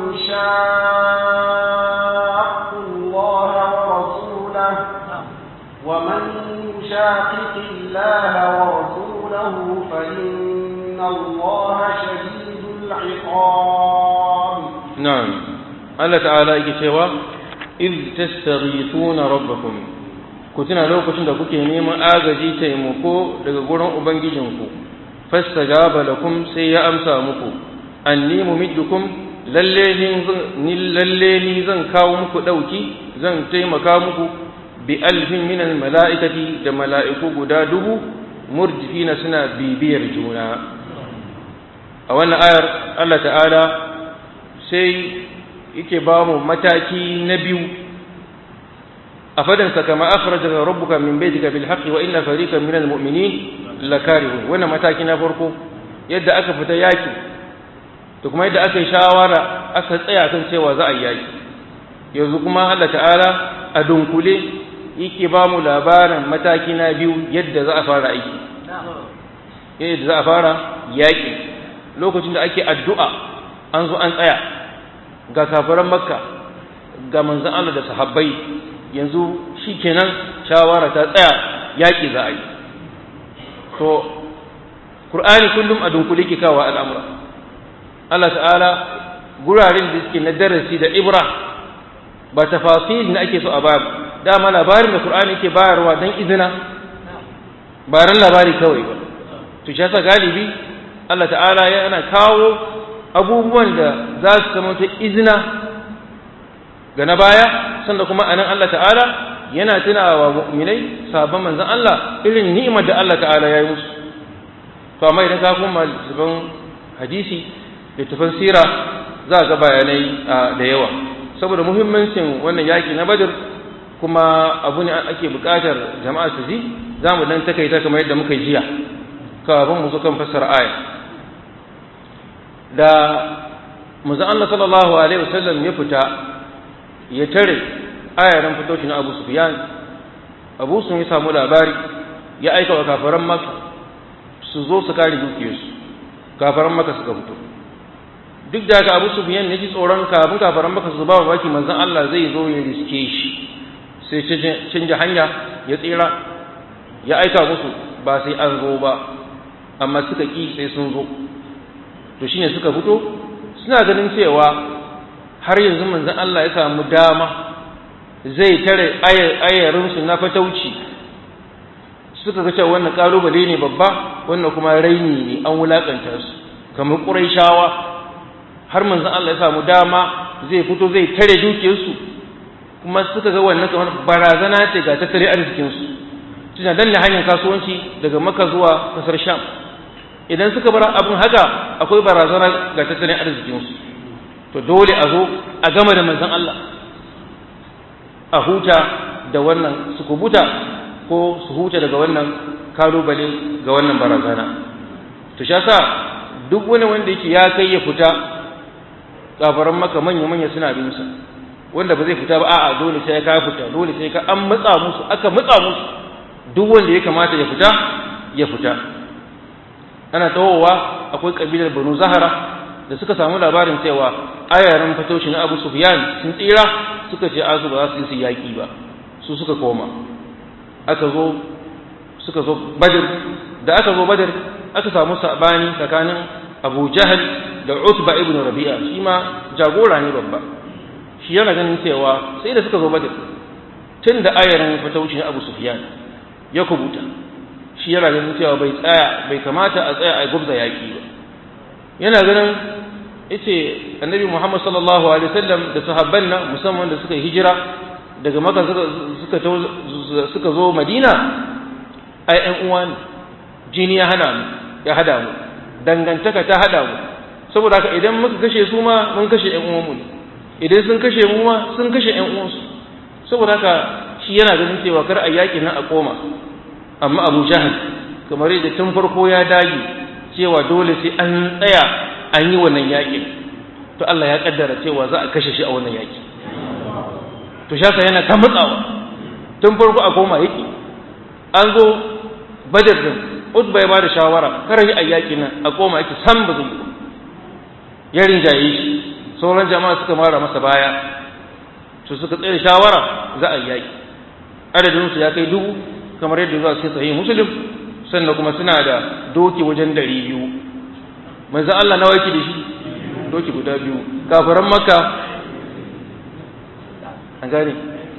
شاقوا الله ورسوله ومن يشاقق الله ورسوله فإن الله شديد العقاب نعم الله تعالى يكتوى إذ تستغيثون ربكم كتنا لو كنت kuke neman agaji taimako daga gurin ubangijinku fastajaba lakum sai ya amsa muku anni mumiddukum lalle ni lalle ni zan kawo muku dauki zan taimaka muku bi alfin min al malaikati da mala'iku guda dubu murjifina suna bibiyar juna a wannan ayar Allah ta'ala sai yake ba mu mataki na biyu a fadansa kama akhrajaka rabbuka min baytika bil haqqi wa inna fariqan min al mu'minin lakarihun wannan mataki na farko yadda aka fita yaki to kuma yadda aka yi shawara aka tsaya kan cewa za a yi yaki yanzu kuma Allah ta'ala a dunkule yake ba mu labarin mataki na biyu yadda za a fara aiki yadda za a fara yaƙi lokacin da ake addu'a an zo an tsaya ga kafiran makka ga manzan Allah da sahabbai yanzu shi kenan shawara ta tsaya yaƙi za a yi to ƙur'ani kullum a dunkule ke kawo al'amura Allah ta'ala guraren da suke na darasi da ibra ba tafasil na ake so a babu dama labarin da ƙur'ani ke bayarwa don izina ba ran labari kawai ba to shi yasa galibi Allah ta'ala yana kawo abubuwan da za su zama ta izina ga na baya sanda kuma anan Allah ta'ala yana tunawa mu'minai sabon manzon Allah irin ni'imar da Allah ta'ala ya yi musu to amma idan ka koma littafin hadisi littafin sira za ga bayanai da yawa saboda muhimmancin wannan yaki na badr kuma abu ne ake buƙatar jama'a su ji za mu dan takaita kamar yadda muka jiya kafin mu zo kan fassara aya da manzon Allah sallallahu alaihi wasallam ya fita ya tare ayaran fitocin Abu Sufyan Abu Sufyan ya samu labari ya aika wa kafaran Makka su zo su kare dukiyarsu kafaran Makka suka fito duk da haka Abu Sufyan ya ji tsoron kafin kafaran Makka su ba baki manzon Allah zai zo ya riske shi sai canja hanya ya tsira ya aika musu ba sai an zo ba amma suka ki sai sun zo to shine suka fito suna ganin cewa har yanzu manzon Allah ya samu dama zai tare ayarinsu na fatauci suka ga cewa wannan kalubale ne babba wannan kuma raini ne an wulakanta su kamar ƙuraishawa har manzon Allah ya samu dama zai fito zai tare dukiyarsu kuma suka ga wannan kamar barazana ce ga tattalin arzikinsu suna danne hanyar kasuwanci daga maka zuwa kasar sham idan suka bar abin haka akwai barazana ga tattalin arzikinsu to dole a zo a gama da manzon Allah a huta da wannan su kubuta ko su huta daga wannan kalubale ga wannan barazana to sha sa duk wani wanda yake ya kai ya fita kafaran maka manya manya suna bin sa wanda ba zai fita ba a'a dole sai ka fita dole sai ka an matsa musu aka matsa musu duk wanda ya kamata ya fita ya fita ana tawowa akwai kabilar Banu Zahara da suka samu labarin cewa ayaran fatoshi na Abu Sufyan sun tsira suka ce azu ba za su yi yaƙi ba su suka koma aka zo suka zo Badr da aka zo Badr aka samu sabani tsakanin Abu Jahal da Utba ibn Rabi'a shi ma jagora ne babba shi yana ganin cewa sai da suka zo Badr tun da ayaran fatoshi na Abu Sufyan ya kubuta shi yana ganin cewa bai tsaya bai kamata a tsaya a gubza yaƙi ba yana ganin yace annabi Muhammad sallallahu alaihi wasallam da sahabban nan musamman da suka yi hijira daga Makka suka suka suka zo Madina ai ɗan uwa ne jini ya hana mu ya hada mu dangantaka ta hada mu saboda haka idan muka kashe su ma mun kashe ɗan uwanmu ne idan sun kashe mu ma sun kashe ɗan uwansu saboda haka shi yana ganin cewa kar a yaƙi nan a koma amma Abu Jahal kamar yadda tun farko ya dage cewa dole sai an tsaya an yi wannan yaƙin to Allah ya kaddara cewa za a kashe shi a wannan yaƙi to shasa yana ta matsawa tun farko a koma yaƙi an zo badar din utba ya bada shawara kar yi a yaƙi nan a koma yake san ba zai yi ya rinjaye shi sauran jama'a suka mara masa baya to suka tsere shawara za a yi yaƙi adadin su ya kai dubu kamar yadda zuwa cikin sahih muslim sannan kuma suna da doki wajen dari biyu manzo Allah nawa yake da shi doki guda biyu kafiran makka an gane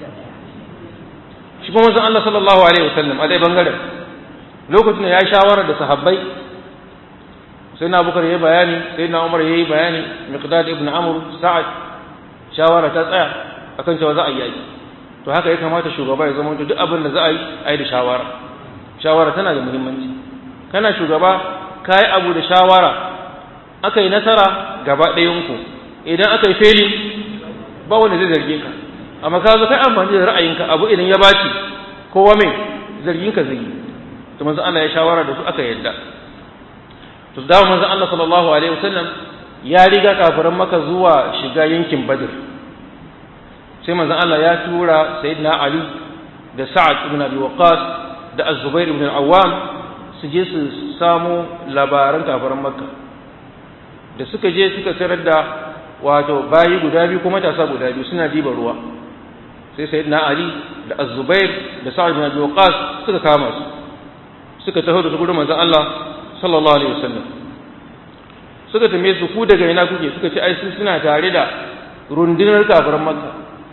shi kuma manzo Allah sallallahu alaihi wasallam a dai bangaren lokacin da ya shawara da sahabbai sai na bukar yayi bayani sai na umar yayi bayani miqdad ibn amr sa'ad shawara ta tsaya akan cewa za a yi yaki to haka ya kamata shugaba ya zama duk abin da za a yi a yi da shawara shawara tana da muhimmanci kana shugaba ka yi abu da shawara aka yi nasara gaba ɗayanku idan aka yi feli ba wanda zai zarge ka amma ka zo kai amfani da ra'ayinka abu idan ya baci kowa mai zarginka zai yi to manzo Allah ya shawara da su aka yadda to da manzo Allah sallallahu alaihi wasallam ya riga kafiran maka zuwa shiga yankin Badr sai manzo Allah ya tura sayyidina Ali da sa'ad ibn abi waqas da az-zubair ibn al-awwam su je su samu labaran kafiran makka da suka je suka tarar da wato bayi guda biyu kuma matasa guda biyu suna diba ruwa sai sayyidina ali da az-zubair da sa'ad ibn abi waqas suka kama su suka taho da su gurin manzon Allah sallallahu alaihi wasallam suka tambaye su ku daga ina kuke suka ce ai su suna tare da rundunar kafiran makka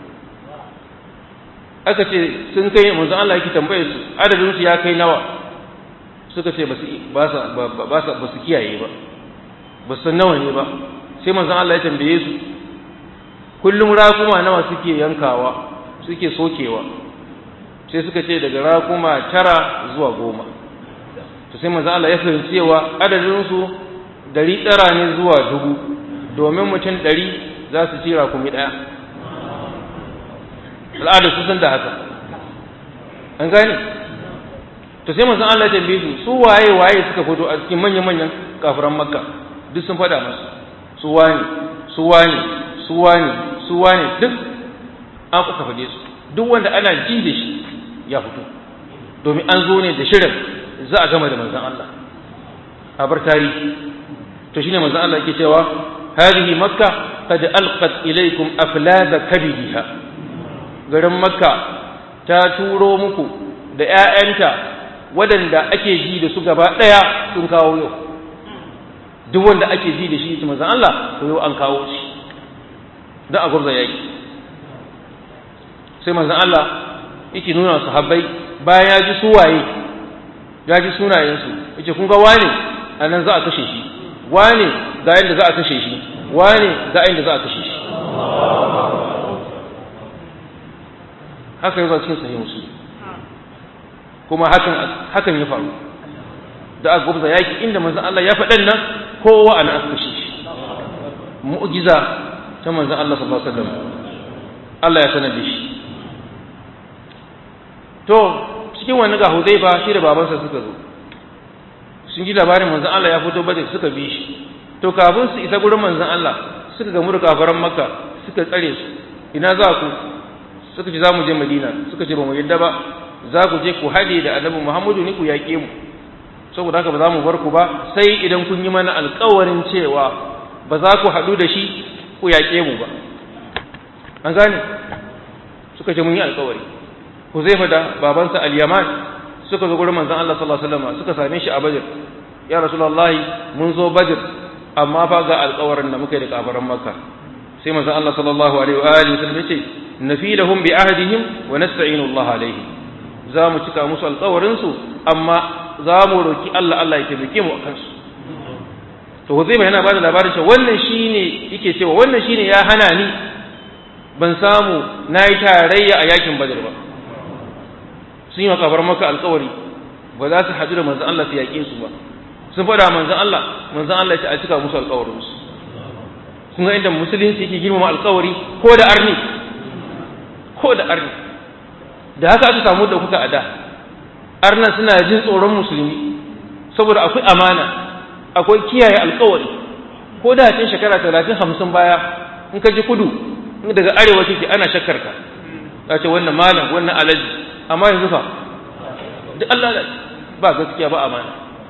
aka ce sun kai manzon Allah yake tambaye su adadin su ya kai nawa suka ce ba su ba sa ba sa ba su kiyaye ba ba san nawa ne ba sai manzon Allah ya tambaye su kullum rakuma nawa suke yankawa suke sokewa sai suka ce daga rakuma tara zuwa goma to sai manzon Allah ya fahimci cewa adadin su dari tara ne zuwa dubu domin mutum ɗari za su ci rakumi ɗaya al'adar su san da haka an gane to sai manzon Allah ya tambaye su su waye waye suka fito a cikin manyan manyan kafiran makka duk sun faɗa masu su wani su wani su wani su wani duk an kuka faɗe su duk wanda ana ji da shi ya fito domin an zo ne da shirin za a gama da manzon Allah a bar tarihi to shine manzon Allah yake cewa hadhihi makka qad alqat ilaykum aflada kabidiha garin makka ta turo muku da ƴaƴanta waɗanda ake ji da su gaba ɗaya sun kawo yau duk wanda ake ji da shi manzon Allah to yau an kawo shi don a gurza yaki sai manzon Allah yake nuna sahabbai bayan ya ji suwaye ya ji sunayensu yake kun ga wane a nan za a kashe shi wane ga yadda za a kashe shi wane ga yadda za a kashe shi haka yi cikin sahih musulmi kuma hakan hakan ya faru da aka gubza yaki inda manzon Allah ya faɗan nan kowa ana aka kashe shi mu'jiza ta manzon Allah sallallahu alaihi wasallam Allah ya sanar da shi to cikin wani ga Hudayfa shi da babansa suka zo sun ji labarin manzon Allah ya fito bada suka bi shi to kafin su isa gurin manzon Allah suka gamu da kafaran Makka suka tsare su ina za ku suka ce za mu je Madina suka ce ba mu yadda ba za ku je ku haɗe da Annabi Muhammadu ne ku yaƙe mu saboda haka ba za mu bar ku ba sai idan kun yi mana alƙawarin cewa ba za ku haɗu da shi ku yaƙe mu ba an gane suka ce mun yi alƙawari Huzaifa da babansa Al-Yaman suka zo gurin manzon Allah sallallahu alaihi wasallam suka same shi a Badr ya Rasulullahi mun zo Badr amma fa ga alƙawarin da muka yi da kafaran Makka sai manzon Allah sallallahu alaihi wa alihi wasallam yace nafidahum bi ahdihim wa nasta'inu Allah alaihi za mu cika musu alƙawarin su amma za mu roki Allah Allah ya taimake mu akan su to Huzaifa yana bada labarin cewa wannan shine yake cewa wannan shine ya hana ni ban samu nayi tarayya a yakin Badr ba sun yi makafar maka alkawari ba za su haɗu da manzan Allah su yaƙe su ba sun faɗa manzan Allah manzan Allah ya a cika musu alkawarinsu kun ga inda musulunci yake girmama alkawari ko da arni ko da arni da haka aka samu da kuka a da arnan suna jin tsoron musulmi saboda akwai amana akwai kiyaye alkawari ko da cin shekara talatin hamsin baya in ka ji kudu daga arewa kike ana shakkar ka ta ce wannan malam wannan alaji amma yanzu fa duk Allah da ba gaskiya ba amana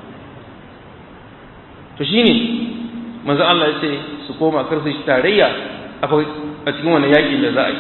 to shine manzo Allah ya ce su koma kar su tarayya a cikin wannan yakin da za a yi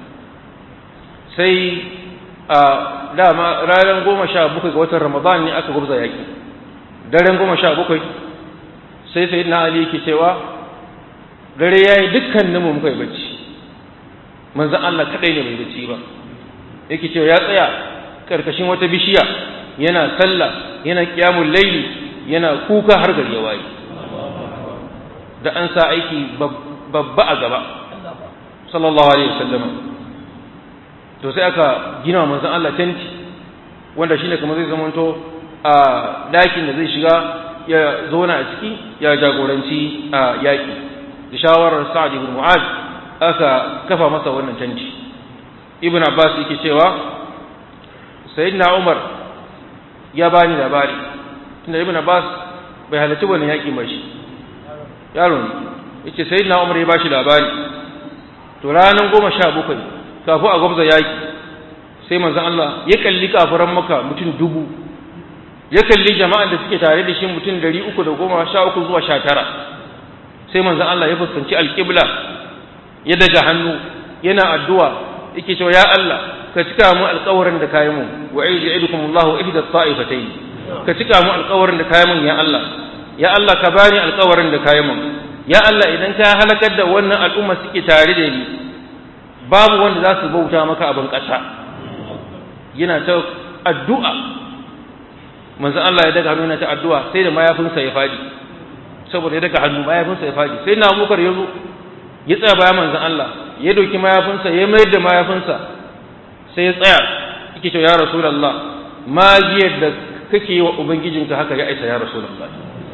sai a dama ranar goma sha bakwai ga watan ramadan ne aka gubza yaki daren goma sha bakwai sai sai na ali yake cewa dare ya yi dukkanin mu muka yi bacci manzan Allah kaɗai ne bai bacci ba yake cewa ya tsaya karkashin wata bishiya yana sallah yana kiyamun laili yana kuka har gari ya waye da an sa aiki babba a gaba sallallahu alaihi wasallam to sai aka gina manzon Allah tenti wanda shine kamar zai zamanto a dakin da zai shiga ya zauna a ciki ya jagoranci a yaki da shawarar Sa'ad ibn Mu'az aka kafa masa wannan tenti ibn abbas yake cewa sayyidina umar ya bani labari tunda ibn abbas bai halarci wannan yaki ba shi yaro ne yace sayyidina umar ya bashi labari to ranar goma sha bakwai kafin a gwabza yaki sai manzon Allah ya kalli kafiran maka mutum dubu ya kalli jama'an da suke tare da shi mutum dari uku da goma sha uku zuwa sha tara sai manzon Allah ya fuskanci alƙibla ya daga hannu yana addu'a yake cewa ya Allah ka cika mu alƙawarin da kayi mun wa aidikum Allahu ihda ta'ifatayn ka cika mu alƙawarin da kayi mun ya Allah ya Allah ka bani alƙawarin da kayi mun ya Allah idan ka halakar da wannan al'umma suke tare da ni babu wanda za su bauta maka abin ƙasa yana ta addu'a manzon Allah ya daga hannu yana ta addu'a sai da mayafinsa ya fadi saboda ya daga hannu mayafinsa ya fadi sai na Abubakar ya zo ya tsaya bayan manzon Allah ya doki mayafinsa ya mayar da mayafinsa sai ya tsaya yake cewa ya rasulullah magiyar da kake yi wa ubangijinka haka ya aisa ya rasulullah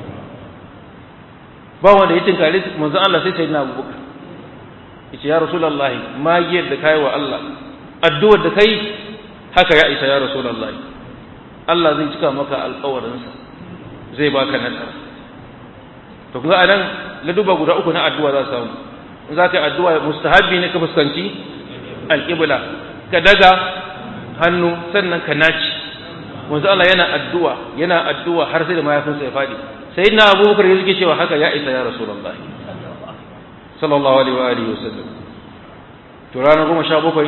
ba wanda ya tinkare manzon Allah sai sayyidina Abubakar yace ya rasulullah magiyar da kai wa Allah addu'ar da kai haka ya aisa ya rasulullah Allah zai cika maka alƙawarinsa zai baka nasara to kuma anan laduba guda uku na addu'a za samu in za ka yi addu'a mustahabbi ne ka fuskanci alƙibla ka daga hannu sannan ka naci wanzu Allah yana addu'a yana addu'a har sai da mayafinsa ya faɗi sai na abubakar ya zuke cewa haka ya isa ya rasulullah sallallahu alaihi wa alihi wasallam to ranar goma sha bakwai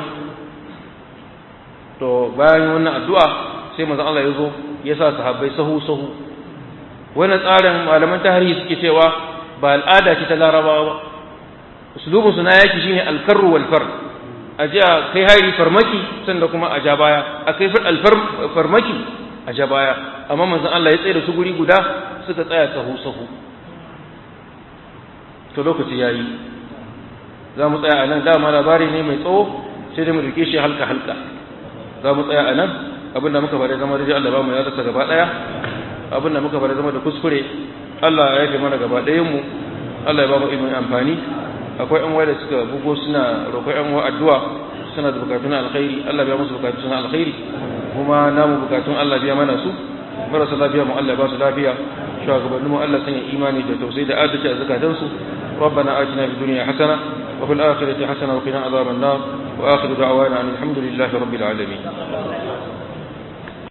to bayan wannan addu'a sai manzon Allah ya zo ya sa sahabbai sahu sahu wannan tsarin malaman tarihi suke cewa ba al'ada ce ta larabawa ba uslubinsu na yaki shine alkarru wal far a ji a kai hari farmaki sannan kuma a ja baya a kai farmaki a ja baya amma manzon Allah ya tsaye da su guri guda suka tsaya sahu sahu to lokaci yayi za mu tsaya a nan dama labari ne mai tsawo sai dai mu rike shi halka halka za mu tsaya a nan abinda muka bada zama da Allah ba mu ya rasa gaba daya abinda muka bada zama da kuskure Allah ya yafe mana gaba ɗayan mu Allah ya ba mu ilimin amfani akwai yan waya da suka bugo suna roƙon yan wa addu'a suna da bukatun alkhairi Allah biya musu bukatun alkhairi kuma namu bukatun Allah biya mana su marasa lafiya mu Allah ba su lafiya shugabannin mu Allah sanya imani da tausayi da adalci a zakatan su ربنا آتنا في الدنيا حسنة وفي الآخرة حسنة وقنا عذاب النار وآخر دعوانا أن الحمد لله رب العالمين